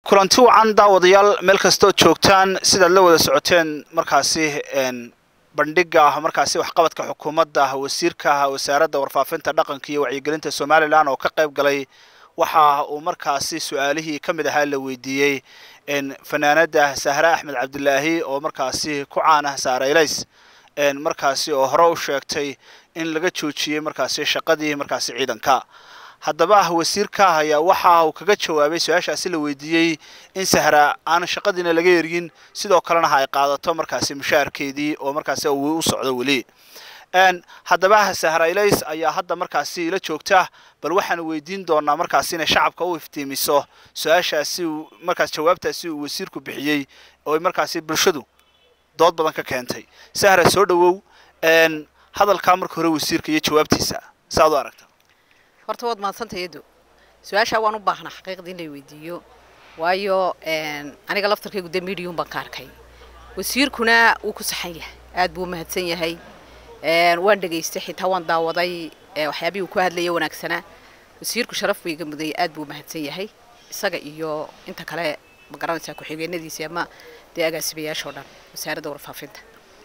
kulanti wacan daawadayaal meel kastood joogtaan sidaad la wada socoteen markaasi bandhiga markaasi waxqabadka xukuumadda wasiirka wasaaradda warfaafinta dhaqanka iyo wacyigelinta somalilan oo ka qayb galay waxa uu markaasi su-aalihii ka mid ahaa la weydiiyey fanaanada sahre axmed cabdilaahi oo markaasi ku caan ah saareylays markaasi oo hore u sheegtay in laga joojiyey markaasi shaqadii markaasi ciidanka haddaba wasiirka ayaa waxa uu kaga jawaabay su-aashaasi la weydiiyey in sahra aan shaqadiina laga ergin sidoo kalena ay qaadato markaasi mushaarkeedii oo markaasi u socdo weli haddaba sahraylays ayaa hadda markaasi ila joogta bal waxaan weydiin doonaa markaasi inay shacabka u iftiimiso su-aashaasi markaas jawaabtaasi uu wasiirku bixiyey oo markaasi bulshadu dood badan ka keentay sahra soo dhawow hadalkaa marka hore wasiirka iyo jawaabtiisa saaad u aragta horta waad mahadsantahay edo su-aashaa waan u baahnaa xaqiiqda in lay weydiiyo waayo aniga laftarkaygu dee medium baan ka arkay wasiirkuna wuu ku saxan yahay aad buu umahadsan yahay waan dhegaystay xitaa waan daawaday waxyaabihii uu ku hadlaya wanaagsanaa wasiirku sharaf buu iga mudayay aad buu umahadsan yahay isaga iyo inta kale ma garanaysaa ku-xigeenadiisii ama dee agaasibayaashao dhan wasaaradda warfaafinta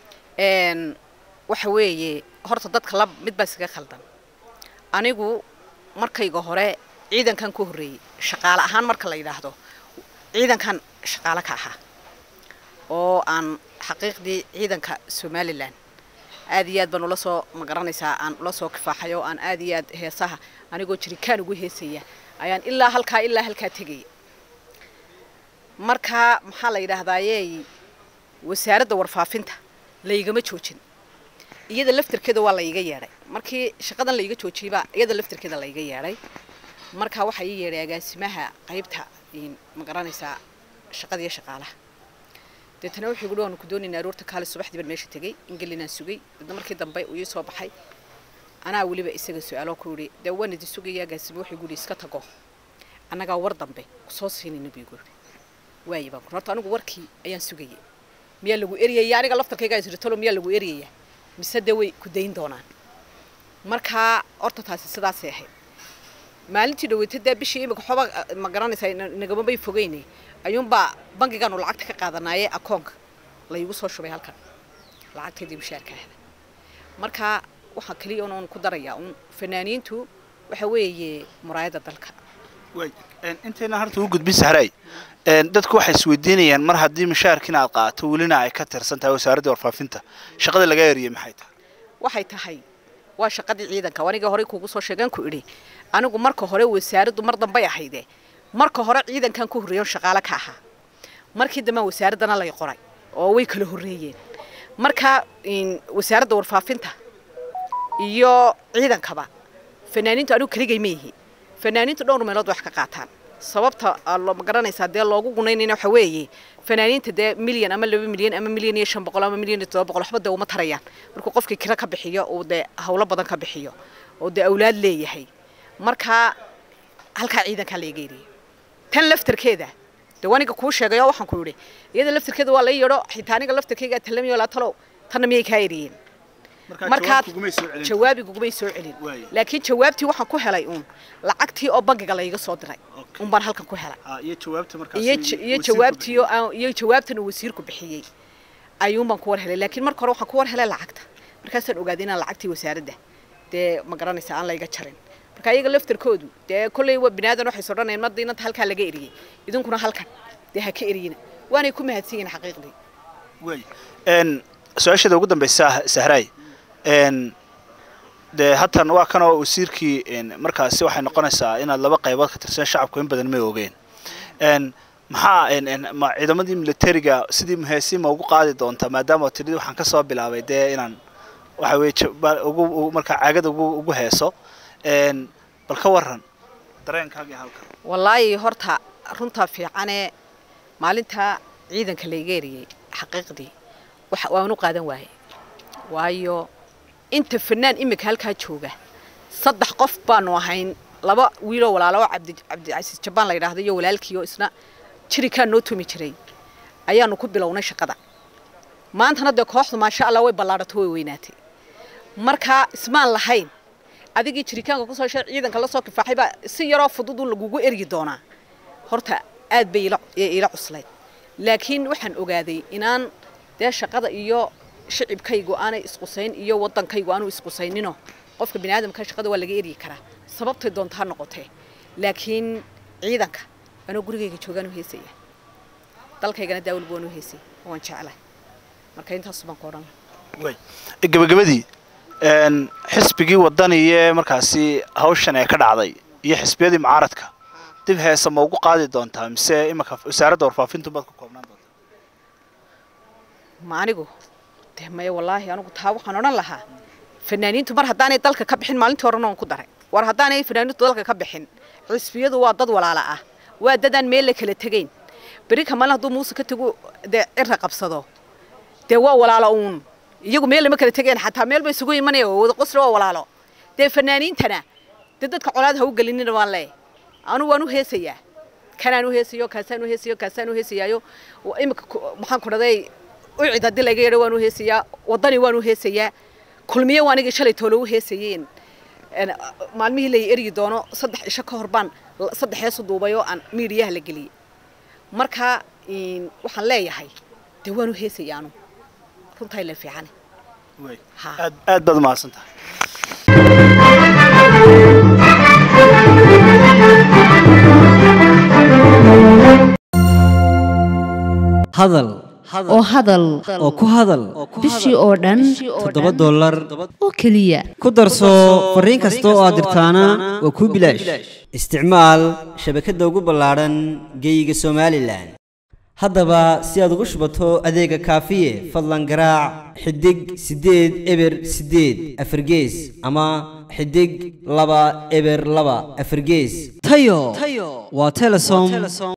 waxa weeye horta dadka la mid baa iskaga khaldan anigu markayga hore ciidankan ku horreeyey shaqaale ahaan marka la yidhaahdo ciidankan shaqaale ka ahaa oo aan xaqiiqdii ciidanka somalilan aad iyo aad baan ula soo ma garanaysaa aan ula soo kifaaxay oo aan aad iyo aad heesaha anigoo jirikaan ugu heesaya ayaan ilaa halkaa ilaa halkaa tegaya marka maxaa la yidhaahdaaye wasaaradda warfaafinta laygama joojin iyada laftarkeeda waa layga yeedhay markii shaqadan layga joojiyeyba iyada laftarkeeda layga yeedhay marka waxaa ii yeedhay agaasimaha qaybta ma garanaysaa shaqadiiyo shaqaalaha deetana wuxuu guhi waanu ku doonaynaa aroorta kaale subaxdii baan meesha tegey ingelinaan sugay dadna markii dambe uu ii soo baxay anaa weliba isaga su-aalo ku yidhi dee waan idi sugaya agaasime wuxuu guhi iska tago annagaa war dambe kusoo siinayna buu igu yidhi waaye baan horta anigu warkii ayaan sugayay miyaa lagu eryaya aniga laftarkaygaa isritalo miyaa lagu eryaya mise dee way ku dayn doonaan markaa horta taasi sidaasay ahayd maalintii dhaweyta dee bishii imika xoba ma garanaysaa nagama bay fogeyne ayuunbaa bangigaanu lacagta ka qaadanaaye akoonka laygu soo shubay halkan lacagtaydii mushaarka ahda marka waxaa keliya un ku darayaa un fanaaniintu waxa weeye muraayadda dalka intayna harta u gudbin sahray dadku waxay isweydiinayaan mar haddii mushaarkiina aad qaato welina ay ka tirsan tahay wasaaradda warfaafinta shaqada laga eriyey maxay tahay waxay tahay waa shaqadii ciidanka aniga horey kuugu soo sheegaan ku idhi anigu marka hore wasaaraddu mar dambay ahayde marka hore ciidankan ku horreeyon shaqaale ka ahaa markii dambea wasaaraddana lay qoray oo way kala horreeyeen marka wasaaradda warfaafinta iyo ciidankaba fanaaniintu anigu keligay ma yihi fanaaniintu dhowr meelood wax ka qaataan sababta ma garanaysaa dee loogu gunaynayna waxa weeye fanaaniinta dee milyan ama laba milyan ama milyan iyo shan boqol ama milyan iyo todoba boqol waxba dee uma tarayaan markuu qofkii kiro ka bixiyo uu dee hawlo badan ka bixiyo oo dee awlaad leeyahay markaa halkaa ciidankaa laga eriyay tan laftarkeeda dee waniga kuu sheegay oo waxaan ku yidhi iyada laftarkeeda waa la yeedho xitaa aniga laftarkeygaa talamiyo laa talow tanna miyay kaa eriyeen markaa jawaabigugumay soo celin laakiin jawaabtii waxaan ku helay uun lacagtii oo bangiga layga soo diray un baan halkan ku helay iyo jawaabtii iyo jawaabtan uu wasiirku bixiyey ayuun baan ku war helay laakiin marka hore waxaan ku war helay lacagta markaasaan ogaaday inaan lacagtii wasaaradda dee ma garanaysa aan layga jarin marka iyaga laftarkoodu dee kolley waa binaadan waxay soo dhanayeen marda inanta halkaa laga eriyey idinkuna halkan dee ha ka eriyina waanay ku mahadsan yihin xaqiiqdii su-aashada ugu dambaysa sahraay dee hatan waa kanoo wasiirkii markaasi waxay noqonaysaa inaad laba qaybood ka tirsan shacabku in badan may ogeen maxaa ma ciidamadii militariga sidii heesii ma ugu qaadi doontaa maadaama tidhi waxaan ka soo bilaabay dee inaan waxa weye ugu markaa caagada ugu ugu heeso bal ka waran dareenkaagii halkan wallaahi horta runtaa fiicanee maalinta ciidanka layga eriyey xaqiiqdii waan u qaadan waaye waayo inta fanaan imika halkaa jooga saddex qof baanu ahayn laba wiiloo walaalo oo cabdi cabdicasiis jabaan la yidhaahdo iyo walaalkiioo isna jirikaan noo tumi jiray ayaanu ku bilownay shaqada maantana dee kooxdu maasha allah way ballaadhato way weynaatay markaa ismaan lahayn adigii jiritaanka kusoo shay ciidanka la soo kifaaxay baa si yaroo fudud un lagugu ergi doonaa horta aad bay ila ila cuslayd laakiin waxaan ogaaday inaan dee shaqada iyo shicibkaygu aanay isqusayn iyo waddankaygu aanu isqusayninno qofka bini aadamka shaqada waa laga eryi karaa sababtay doonta ha noqotee laakiin ciidanka anoo gurigayga joogaan u heesaya dalkaygana daawalba waan u heesay waan jeclahay marka intaas baan ku odhan way gabagabadii xisbigii wadaniye markaasi hawshan ee ka dhacday iyo xisbiyadii mucaaradka dib heesa ma ugu qaadi doontaa mise imanka wasaaradda warfaafintu baad ku koobnaan doontaa ma anigu dee maya wallaahi anigu taa waxaan odhan lahaa fanaaniintu mar haddaanay dalka ka bixin maalintii horena waan ku daray war haddaanay fanaaniintu dalka ka bixin xisbiyadu waa dad walaala ah waa dadaan meel la kala tegayn beri kamale hadduu muuse ka tago dee cira qabsado dee waa walaalo uun iyagu meel lama kala tegayn xataa meel bay isugu imanaya oo wada qosla waa walaalo dee fanaaniintana dee dadka colaad ha u gelinina waan leeyahay anu waan u heesayaa kanaan u heesayo kaasaan u heesayo kaasaan u heesayaayo imika maxaan ku dhaday ucid haddii laga yeedho waan u heesayaa waddani waan u heesayaa kulmiye waa anigii shalay toolo u heesayeen maalmihii lay eryi doono saddex isho ka hor baan saddex heesu duubay oo aan miidiyaha la geliyey marka waxaan leeyahay dee waan u heesaya anu runtaa la fiicane aad aad baad umahadsan tahay hadal oo hadal oo ku hadal bishii oo dhan toddoba dollar oo keliya ku darso fariin kasta oo aad dirtaana waa kuu bilaash isticmaal shabakadda ugu ballaadhan geeyiga somalilan haddaba si aad ugu shubato adeega kaafiye fadlan garaac xidig siddeed eber siddeed afargees ama xidig laba eber laba afargees tayo waa telesom